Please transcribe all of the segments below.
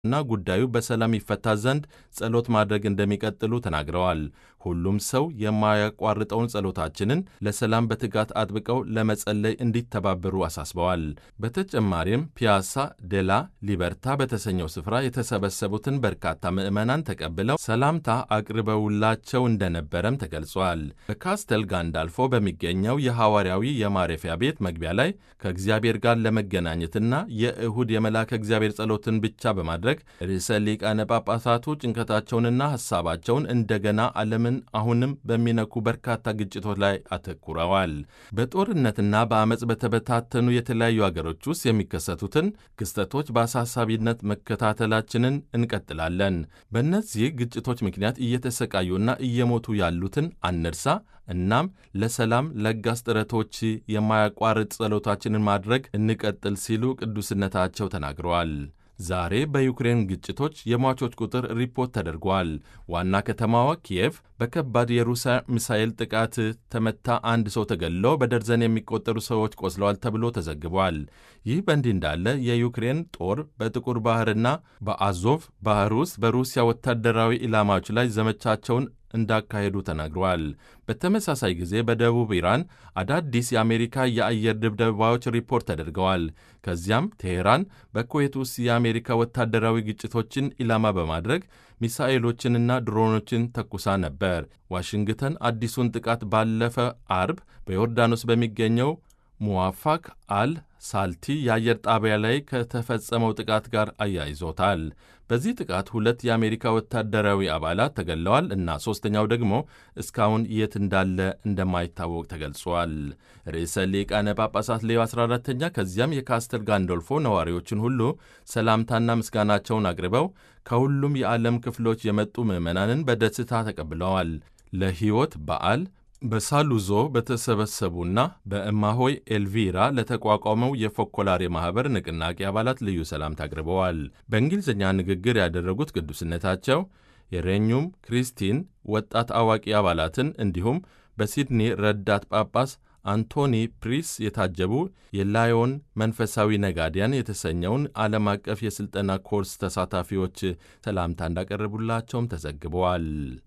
እና ጉዳዩ በሰላም ይፈታ ዘንድ ጸሎት ማድረግ እንደሚቀጥሉ ተናግረዋል። ሁሉም ሰው የማያቋርጠውን ጸሎታችንን ለሰላም በትጋት አጥብቀው ለመጸለይ እንዲተባበሩ አሳስበዋል። በተጨማሪም ፒያሳ ዴላ ሊበርታ በተሰኘው ስፍራ የተሰበሰቡትን በርካታ ምዕመናን ተቀብለው ሰላምታ አቅርበውላቸው እንደነበረም ተገልጿል። በካስተል ጋንዳልፎ በሚገኘው የሐዋርያዊ የማረፊያ ቤት መግቢያ ላይ ከእግዚአብሔር ጋር ለመገናኘትና የእሁድ የመልአከ እግዚአብሔር ጸሎትን ብቻ በማድረግ ርዕሰ ሊቃነ ጳጳሳቱ ጭንቀታቸውንና ሐሳባቸውን እንደገና ዓለምን አሁንም በሚነኩ በርካታ ግጭቶች ላይ አተኩረዋል። በጦርነትና በአመፅ በተበታተኑ የተለያዩ አገሮች ውስጥ የሚከሰቱትን ክስተቶች በአሳሳቢነት መከታተላችንን እንቀጥላለን። በእነዚህ ግጭቶች ምክንያት እየተሰቃዩና እየሞቱ ያሉትን አንርሳ። እናም ለሰላም ለጋስ ጥረቶች የማያቋርጥ ጸሎታችንን ማድረግ እንቀጥል ሲሉ ቅዱስነታቸው ተናግረዋል። ዛሬ በዩክሬን ግጭቶች የሟቾች ቁጥር ሪፖርት ተደርጓል። ዋና ከተማዋ ኪየቭ በከባድ የሩሲያ ሚሳኤል ጥቃት ተመታ፣ አንድ ሰው ተገድሎ በደርዘን የሚቆጠሩ ሰዎች ቆስለዋል ተብሎ ተዘግቧል። ይህ በእንዲህ እንዳለ የዩክሬን ጦር በጥቁር ባህርና በአዞቭ ባህር ውስጥ በሩሲያ ወታደራዊ ኢላማዎች ላይ ዘመቻቸውን እንዳካሄዱ ተናግረዋል። በተመሳሳይ ጊዜ በደቡብ ኢራን አዳዲስ የአሜሪካ የአየር ድብደባዎች ሪፖርት ተደርገዋል። ከዚያም ቴሄራን በኩዌት ውስጥ የአሜሪካ ወታደራዊ ግጭቶችን ኢላማ በማድረግ ሚሳኤሎችንና ድሮኖችን ተኩሳ ነበር። ዋሽንግተን አዲሱን ጥቃት ባለፈ አርብ በዮርዳኖስ በሚገኘው ሙዋፋክ አል ሳልቲ የአየር ጣቢያ ላይ ከተፈጸመው ጥቃት ጋር አያይዞታል። በዚህ ጥቃት ሁለት የአሜሪካ ወታደራዊ አባላት ተገድለዋል እና ሦስተኛው ደግሞ እስካሁን የት እንዳለ እንደማይታወቅ ተገልጿል። ርዕሰ ሊቃነ ጳጳሳት ሌዮ 14ተኛ ከዚያም የካስተል ጋንዶልፎ ነዋሪዎችን ሁሉ ሰላምታና ምስጋናቸውን አቅርበው ከሁሉም የዓለም ክፍሎች የመጡ ምዕመናንን በደስታ ተቀብለዋል። ለሕይወት በዓል በሳሉዞ በተሰበሰቡና በእማሆይ ኤልቪራ ለተቋቋመው የፎኮላሬ ማኅበር ንቅናቄ አባላት ልዩ ሰላምታ አቅርበዋል። በእንግሊዝኛ ንግግር ያደረጉት ቅዱስነታቸው የሬኙም ክሪስቲን ወጣት አዋቂ አባላትን እንዲሁም በሲድኒ ረዳት ጳጳስ አንቶኒ ፕሪስ የታጀቡ የላዮን መንፈሳዊ ነጋዲያን የተሰኘውን ዓለም አቀፍ የሥልጠና ኮርስ ተሳታፊዎች ሰላምታ እንዳቀረቡላቸውም ተዘግበዋል።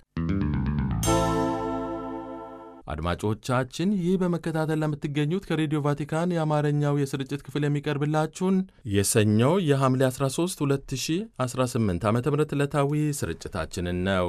አድማጮቻችን ይህ በመከታተል ለምትገኙት ከሬዲዮ ቫቲካን የአማርኛው የስርጭት ክፍል የሚቀርብላችሁን የሰኞ የሐምሌ 13 2018 ዓ ም ዕለታዊ ስርጭታችንን ነው።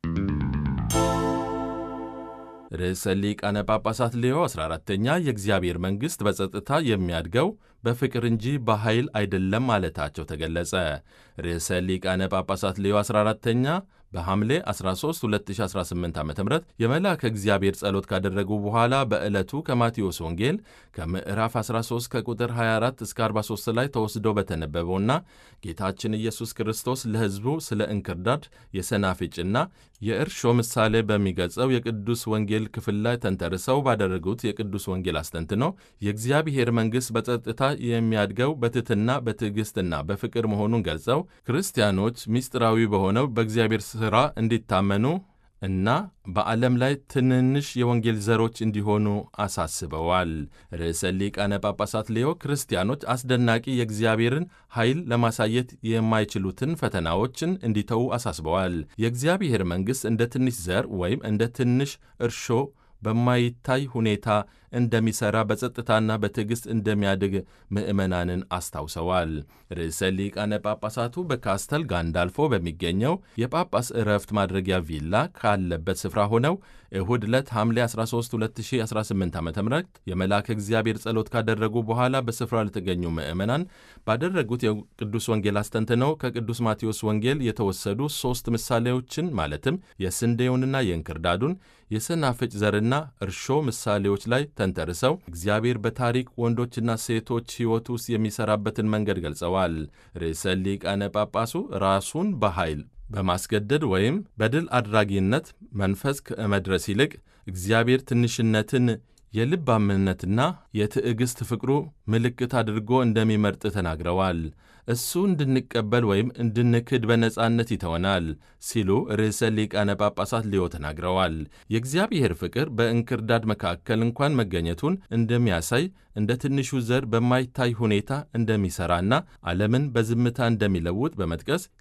ርዕሰ ሊቃነ ጳጳሳት ሌዮ 14ተኛ የእግዚአብሔር መንግሥት በጸጥታ የሚያድገው በፍቅር እንጂ በኃይል አይደለም ማለታቸው ተገለጸ። ርዕሰ ሊቃነ ጳጳሳት ሌዮ 14ተኛ በሐምሌ 13 2018 ዓ ም የመልአከ እግዚአብሔር ጸሎት ካደረጉ በኋላ በዕለቱ ከማቴዎስ ወንጌል ከምዕራፍ 13 ከቁጥር 24 እስከ 43 ላይ ተወስዶ በተነበበውና ጌታችን ኢየሱስ ክርስቶስ ለሕዝቡ ስለ እንክርዳድ የሰናፍጭና የእርሾ ምሳሌ በሚገልጸው የቅዱስ ወንጌል ክፍል ላይ ተንተርሰው ባደረጉት የቅዱስ ወንጌል አስተንትኖ የእግዚአብሔር መንግሥት በጸጥታ የሚያድገው በትሕትና በትዕግሥትና በፍቅር መሆኑን ገልጸው ክርስቲያኖች ምስጢራዊ በሆነው በእግዚአብሔር ሥራ እንዲታመኑ እና በዓለም ላይ ትንንሽ የወንጌል ዘሮች እንዲሆኑ አሳስበዋል። ርዕሰ ሊቃነ ጳጳሳት ሌዮ ክርስቲያኖች አስደናቂ የእግዚአብሔርን ኃይል ለማሳየት የማይችሉትን ፈተናዎችን እንዲተዉ አሳስበዋል። የእግዚአብሔር መንግሥት እንደ ትንሽ ዘር ወይም እንደ ትንሽ እርሾ በማይታይ ሁኔታ እንደሚሠራ በጸጥታና በትዕግሥት እንደሚያድግ ምዕመናንን አስታውሰዋል። ርዕሰ ሊቃነ ጳጳሳቱ በካስተል ጋንዳልፎ በሚገኘው የጳጳስ ዕረፍት ማድረጊያ ቪላ ካለበት ስፍራ ሆነው እሁድ ዕለት ሐምሌ 13 2018 ዓ ም የመልአከ እግዚአብሔር ጸሎት ካደረጉ በኋላ በስፍራ ለተገኙ ምዕመናን ባደረጉት የቅዱስ ወንጌል አስተንትነው ከቅዱስ ማቴዎስ ወንጌል የተወሰዱ ሦስት ምሳሌዎችን ማለትም የስንዴውንና የእንክርዳዱን የሰናፍጭ ዘርና እርሾ ምሳሌዎች ላይ ተንተርሰው እግዚአብሔር በታሪክ ወንዶችና ሴቶች ሕይወት ውስጥ የሚሠራበትን መንገድ ገልጸዋል። ርዕሰ ሊቃነ ጳጳሱ ራሱን በኃይል በማስገደድ ወይም በድል አድራጊነት መንፈስ ከመድረስ ይልቅ እግዚአብሔር ትንሽነትን የልብ አምነትና የትዕግሥት ፍቅሩ ምልክት አድርጎ እንደሚመርጥ ተናግረዋል። እሱ እንድንቀበል ወይም እንድንክድ በነጻነት ይተወናል ሲሉ ርዕሰ ሊቃነ ጳጳሳት ሊዮ ተናግረዋል። የእግዚአብሔር ፍቅር በእንክርዳድ መካከል እንኳን መገኘቱን እንደሚያሳይ እንደ ትንሹ ዘር በማይታይ ሁኔታ እንደሚሠራና ዓለምን በዝምታ እንደሚለውጥ በመጥቀስ